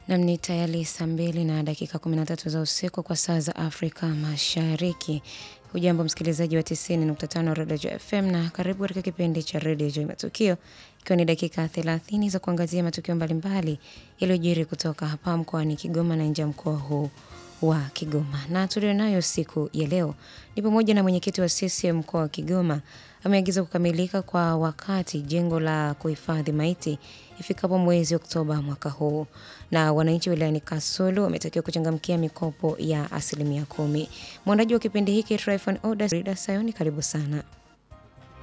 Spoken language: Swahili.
Nam ni tayari saa mbili na dakika 13 za usiku kwa saa za Afrika Mashariki. Hujambo msikilizaji wa 90.5 Radio FM na karibu katika kipindi cha Radio Joy Matukio, ikiwa ni dakika 30 za kuangazia matukio mbalimbali yaliyojiri kutoka hapa mkoani Kigoma na nje ya mkoa huu wa Kigoma. Na tulionayo siku ya leo ni pamoja na mwenyekiti wa CCM mkoa wa Kigoma ameagiza kukamilika kwa wakati jengo la kuhifadhi maiti ifikapo mwezi Oktoba mwaka huu, na wananchi wilayani Kasulu wametakiwa kuchangamkia mikopo ya asilimia kumi. Mwandaji wa kipindi hiki Tryphon Odas Rida Sayoni, karibu sana.